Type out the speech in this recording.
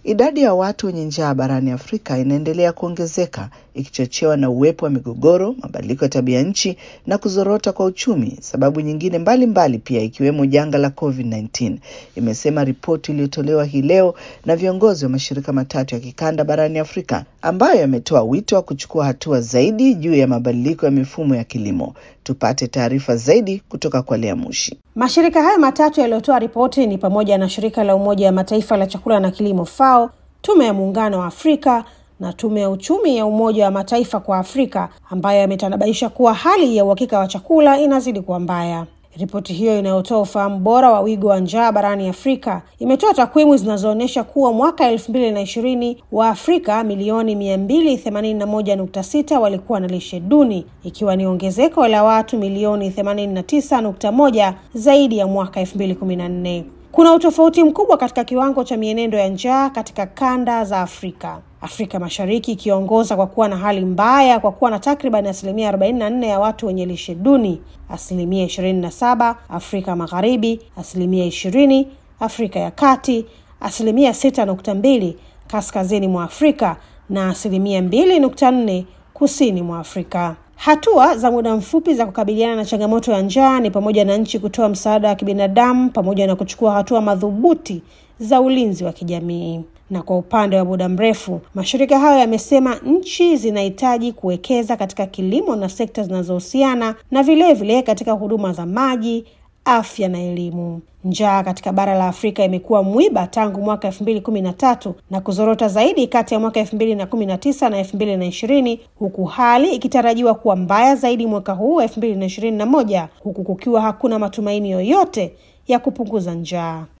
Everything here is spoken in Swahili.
Idadi ya watu wenye njaa barani Afrika inaendelea kuongezeka ikichochewa na uwepo wa migogoro, mabadiliko ya tabia nchi na kuzorota kwa uchumi, sababu nyingine mbalimbali mbali pia ikiwemo janga la COVID-19, imesema ripoti iliyotolewa hii leo na viongozi wa mashirika matatu ya kikanda barani Afrika ambayo yametoa wito wa kuchukua hatua zaidi juu ya mabadiliko ya mifumo ya kilimo. Tupate taarifa zaidi kutoka kwa Lea Mushi. Mashirika hayo matatu yaliyotoa ripoti ni pamoja na shirika la Umoja wa Mataifa la chakula na kilimo FAO, tume ya muungano wa Afrika na tume ya uchumi ya Umoja wa Mataifa kwa Afrika, ambayo yametanabaisha kuwa hali ya uhakika wa chakula inazidi kuwa mbaya. Ripoti hiyo inayotoa ufahamu bora wa wigo wa njaa barani Afrika imetoa takwimu zinazoonyesha kuwa mwaka elfu mbili na ishirini wa Afrika milioni mia mbili themanini na moja nukta sita walikuwa na lishe duni, ikiwa ni ongezeko la watu milioni themanini na tisa nukta moja zaidi ya mwaka elfu mbili kumi na nne. Kuna utofauti mkubwa katika kiwango cha mienendo ya njaa katika kanda za Afrika. Afrika Mashariki ikiongoza kwa kuwa na hali mbaya kwa kuwa na takriban asilimia 44 ya watu wenye lishe duni, asilimia 27 Afrika Magharibi, asilimia 20 Afrika ya Kati, asilimia 6.2 kaskazini mwa Afrika na asilimia 2.4 kusini mwa Afrika. Hatua za muda mfupi za kukabiliana na changamoto ya njaa ni pamoja na nchi kutoa msaada wa kibinadamu pamoja na kuchukua hatua madhubuti za ulinzi wa kijamii. Na kwa upande wa muda mrefu, mashirika hayo yamesema nchi zinahitaji kuwekeza katika kilimo na sekta zinazohusiana na vilevile vile katika huduma za maji, afya na elimu. Njaa katika bara la Afrika imekuwa mwiba tangu mwaka elfu mbili kumi na tatu na kuzorota zaidi kati ya mwaka elfu mbili na kumi na tisa na elfu mbili na ishirini huku hali ikitarajiwa kuwa mbaya zaidi mwaka huu elfu mbili na ishirini na moja huku kukiwa hakuna matumaini yoyote ya kupunguza njaa.